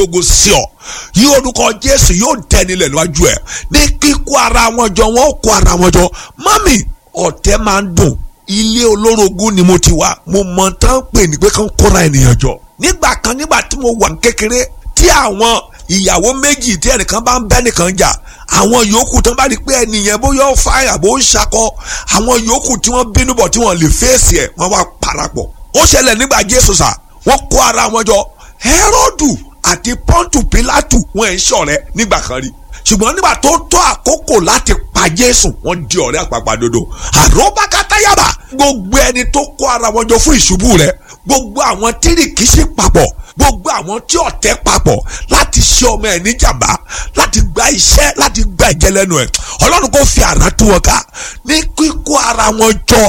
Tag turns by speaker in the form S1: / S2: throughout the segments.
S1: ogo sí ọ yí orúkọ jésù yóò dẹnilẹ̀ níwájú ẹ̀ ní kíkó ara wọn jọ wọn ó kó ara wọn jọ mọ́mì ọ̀tẹ̀ máa ń dùn ilé olórogún ni mo ti wá mo mọ tán pè ní pé kán kóra ènìyàn jọ nígbà kan nígbà tí mo wà ní kékeré tí àwọn ìyàwó méjì tí ẹnìkan bá ń bẹ́ nìkan jà àwọn yòókù tán bá rí pé ẹnìyẹn bóyá ó fa àbò ń ṣakọ àwọn yòókù tí wọ́n bínú bọ̀ tí wọ́n lè fèsì ẹ̀ wọ́n wá parapọ̀ ó ṣẹlẹ̀ nígbà jésù sà wọ́n kó ara wọn jọ hẹ́rọ́dù àti pọ́ńtù pílátù wọn ẹ̀ ń ṣọ̀rẹ́ nígbà kan rí ṣùgbọ́n nígbà tó tó àkókò láti pa jésù wọ́n di ọ̀rẹ́ àpàpàdodo àròbákátayàbà gbogbo ẹni tó kó ara wọn jọ fún ìṣubú rẹ̀ gbogbo àwọn tírìkìṣí papọ̀ gbogbo àwọn tí ọ̀tẹ̀ papọ̀ láti ṣe ọmọ ẹ̀ níjàmbá láti gba iṣẹ́ láti gba ìjẹ́ lẹ́nu ẹ̀ ọlọ́run kò fi àrà tú wọn ká ní kíkó ara wọn jọ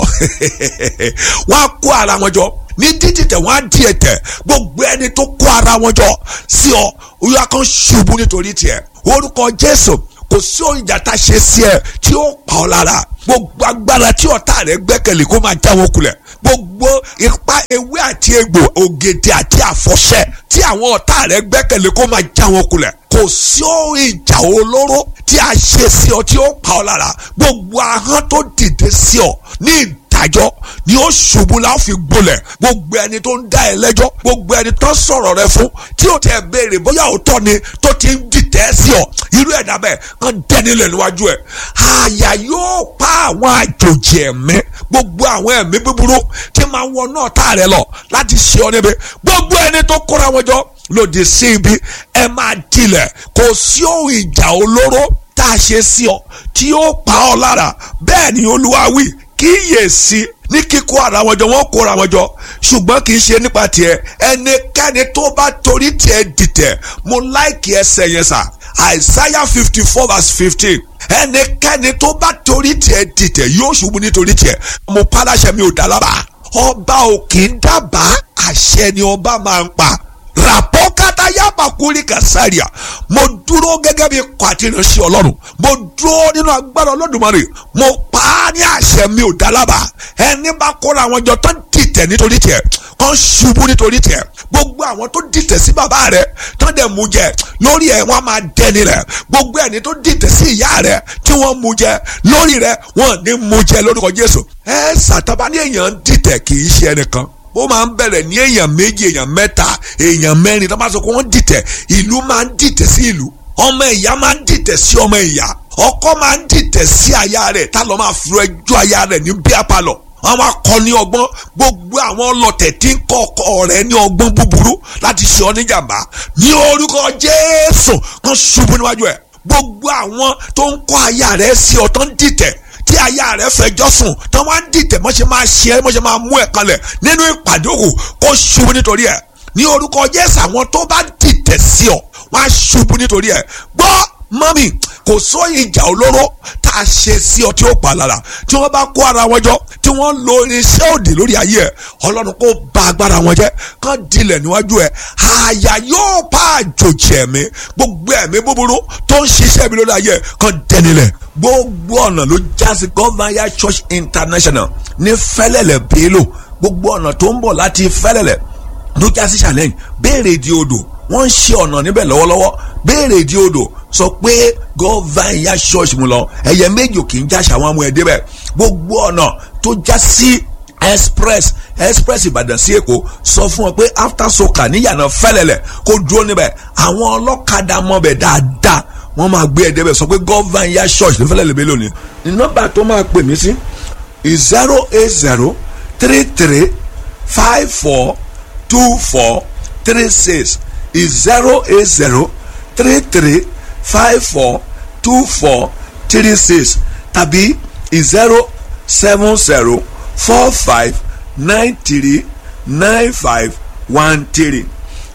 S1: wọ́n á kó ara wọn jọ ní títí wọ́n á di ẹ̀tẹ̀ gbogbo ẹni tó kó ara wọn jọ sí ọ oyún kan ṣubú nítorí tiẹ̀ orúkọ jésù kò sí òyìnjà tá a ṣe sí ẹ tí ó pa ọ lára gbogbo agbára tí ọ̀tá rẹ gbẹ́kẹ̀lé kó máa já wọn kulẹ̀ gbogbo ipa ewé àti egbò ògèdè àti àfọ̀ṣẹ tí àwọn ọ̀tá rẹ gbẹ́kẹ̀lé kó máa já wọn kulẹ̀ kò sí ìjà olóró tí a ṣe sí ọ tí ó pa ọ lára gbogbo ahọ́n tó dìde sí ọ ní ìdájọ́ ni ó ṣubú la ó fi gbolẹ̀ gbogbo ẹni tó ń dá ẹ lẹ́jọ́ gbogbo ẹni tó ń sọ̀rọ̀ rẹ fún tí ó tẹ̀ béèrè bóyá òótọ́ ni tó ti ń dìtẹ́ sí ọ irú ẹ̀dá bẹ́ẹ̀ kàn dẹ́nilẹ̀ níwájú ẹ̀ àyà yóò pa àwọn àjòjì ẹ̀mí gbogbo àwọn ẹ̀mí búburú tí máa ń wọ náà tá rẹ lọ láti ṣe ọ níbi gbogbo ẹni tó kóra wọn jọ lòdì sí ibi ẹ máa dilẹ̀ kò sí ohun ìjà olóró tá a ṣe sí ọ tí ó pa ọ lára bẹ́ẹ̀ ni olúwa wí kíyèsí ní kíkó ara wọn jọ wọn kóra wọn jọ ṣùgbọ́n kì í ṣe nípa tiẹ̀ ẹnikẹ́ni tó bá torí tiẹ̀ dìtẹ̀ mo láìkì ẹsẹ̀ yẹn sà Isaiah fifty four verse fifteen ẹnikẹ́ni tó bá torí tiẹ̀ dìtẹ̀ yóò ṣubú nítorí tiẹ̀ mo paláṣẹ mi ò dá lábàá ọba ò kì í dábàá àṣẹ ni ọba máa ń pa rapọ́kátá yaba kúrì kàsáríà mo dúró gẹ́gẹ́ bí kwàtìrìnsì ọlọ́run mo dúró nínú agbára olódùmarè mo pa á ní àṣẹ mi ò dálábà ẹni bá kóra àwọn jọ tó ń dìtẹ̀ nítorí tiẹ̀ kàn ṣubú nítorí tiẹ̀ gbogbo àwọn tó dìtẹ̀ sí bàbá rẹ̀ tó dẹ̀ mú jẹ lórí ẹ̀ wọ́n máa dẹni rẹ̀ gbogbo ẹni tó dìtẹ̀ sí ìyá rẹ̀ tí wọ́n mú jẹ lórí rẹ̀ wọ́n ní mú jẹ lórúkọ Jésù ẹ sàtàbá ní èèyàn dìtẹ̀ kì í ṣe ẹnìkan ó máa ń bẹ̀rẹ̀ ní èèyàn méjì èèyàn mẹ́ta èèyàn mẹ́rin tó bá sọ pé wọ́n dìtẹ̀ ìlú máa ń dìtẹ̀ sí ìlú ọmọ ìyá máa ń dìtẹ̀ sí ọmọ ìyá ọkọ máa ń dìtẹ̀ sí aya rẹ̀ tá lọ́ máa fi ẹjọ́ aya rẹ̀ ní bí apalọ̀ àwọn akọni ọgbọ́n gbogbo àwọn ọlọ́tẹ̀ tí ń kọ́ ọkọ rẹ̀ ní ọgbọ́n búburú láti ṣe ọ níjàmbá ní orúkọ Jésù kan ṣubú níwájú ẹ̀ gbogbo àwọn tó ń kọ́ aya rẹ̀ sí ọ tó ń dìtẹ̀ tí aya rẹ fẹjọ́ sùn tí wọ́n á dìtẹ̀ mọ́ṣẹ́ máa ṣe é mọ́ṣẹ́ máa mú ẹ̀ kalẹ̀ nínú ìpàdé òkú kó ṣubú nítorí ẹ̀ ní orúkọ Jésù àwọn tó bá dìtẹ̀ sí ọ wọ́n á ṣubú nítorí ẹ̀ gbọ́ mọ́mì kò sóyìn ìjà olóró tá a ṣe sí ọ tí ó pa lára tí wọ́n bá kó ara wọn jọ tí wọ́n lo irinṣẹ́ òdì lórí ayé ẹ̀ ọlọ́run kó bà agbára wọn jẹ́ kán dilẹ̀ níwájú ẹ̀ àyà yóò pa àjòjì ẹ̀mí gbogbo ẹ̀mí búburú tó ń ṣiṣẹ́ mi lórí ayé ẹ̀ kán dẹnilẹ̀ gbogbo ọ̀nà ló jásí Governor Church International ní fẹ́lẹ́lẹ̀ bélò gbogbo ọ̀nà tó ń bọ̀ láti fẹ́lẹ́lẹ̀ ló jásí challenge béèrè ìdí odò wọ́n ń ṣe ọ̀nà níbẹ̀ lọ́wọ́lọ́wọ́ béèrè ìdí odò sọ pé Governor Church mu lọ ẹ̀yẹ méjì ò kì í jáṣà wọn mú ẹ débẹ̀ gbogbo ọ̀nà tó já sí express express Ìbàdàn sí Èkó sọ fún wọn pé after soka níyànà fẹ́lẹ́lẹ̀ kó dúró níbẹ̀ àwọn ọlọ́kadà mọ̀bẹ̀ dáadáa wọ́n máa gbé ẹ̀dẹ́ bẹ̀ sọ pé Governor Church ní fẹ́lẹ́ lèmi lónìí ní nọ́mbà tó máa pè mí sí zero eight zero three three five four two four three six zero eight zero three three five four two four three six tàbí zero seven zero four five nine three nine five one three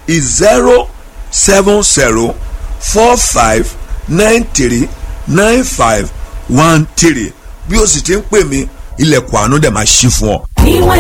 S1: zero seven zero four five nine three nine five one three bí o sì ti ń pè mí ilẹ̀kùn àánú dẹ̀ máa ṣí fún ọ.